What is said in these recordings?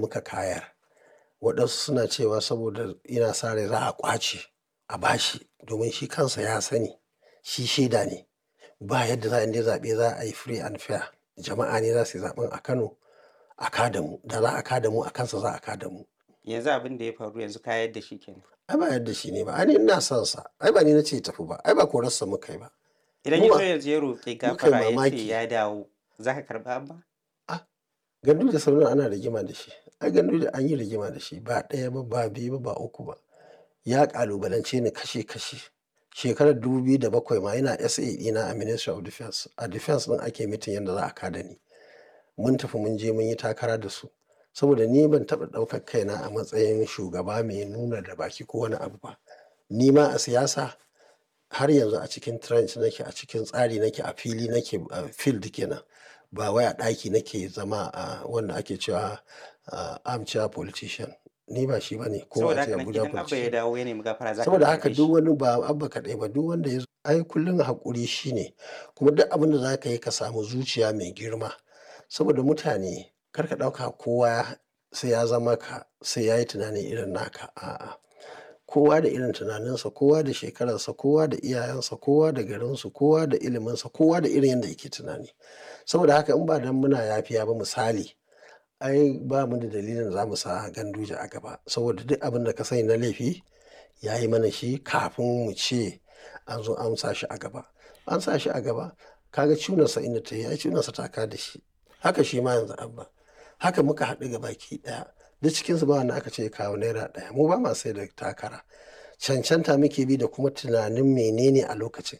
muka kayar waɗansu suna cewa saboda ina sa rai za a ƙwace a bashi domin shi kansa ya sani shi shaida ne ba yadda za a yi zaɓe za a yi free and fair jama'a ne za su yi zaɓen a Kano a kada mu da za a kada mu a kansa za a kada mu. yanzu abin da ya faru yanzu ka yadda shi kenan ai ba yadda shi ne ba ai ni ina son sa ai ba ni na ce tafi ba ai ba korarsa muka yi ba idan Mu ya ba- zo yanzu ya roƙi muka yi gafara ya ce mamaki. ya dawo za ka karɓa abba gandu da sauran ana rigima da shi ai gandu da an yi rigima da shi ba ɗaya ba ba biyu ba ba uku ba ya ƙalubalance ni kashe kashe shekarar 2007 ma yana SA ɗina a Ministry of Defense a Defense ɗin ake mitin yadda za a kada ni mun tafi mun je mun yi takara da su saboda ni ban taɓa ɗaukar kaina a matsayin shugaba mai nuna da baki ko wani abu ba ni ma a siyasa har yanzu a cikin trench nake a cikin tsari nake a fili nake a field kenan ba wai a ɗaki nake zama a wanda ake cewa a armchair politician ni ba shi bane ko saboda a ce haka nan Abuja idan abba ya politician dawo ya nemi gafara za ka saboda karɓe haka shi. duk wani ba abba kaɗai ba duk wanda ya zo ai kullum haƙuri shine kuma duk abin da za ka yi ka samu zuciya mai girma saboda mutane kar ka ɗauka kowa sai ya zama ka sai ya yi tunanin irin naka a'a kowa da irin tunaninsa kowa da shekararsa kowa da iyayensa kowa da garinsu kowa da iliminsa kowa da irin yadda yake tunani saboda haka in ba dan muna yafiya ba misali ai ba mu da dalilin za mu sa ganduje a gaba saboda duk abin da ka sani na laifi ya yi mana shi kafin mu ce an zo an sa shi a gaba an sa shi a gaba kaga cunarsa inda ta yi ai cunarsa ta ka da shi haka shi ma yanzu abba haka muka haɗu ga baki ɗaya duk cikinsu ba wanda aka ce kawo naira ɗaya mu ba ma sai da takara cancanta muke bi da kuma tunanin menene a lokacin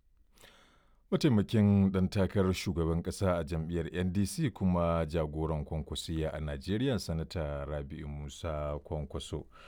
Mataimakin ɗan takarar shugaban ƙasa a jam'iyyar NDC kuma jagoran kwankwasiya a Najeriya Sanata Rabi'u Musa Kwankwaso.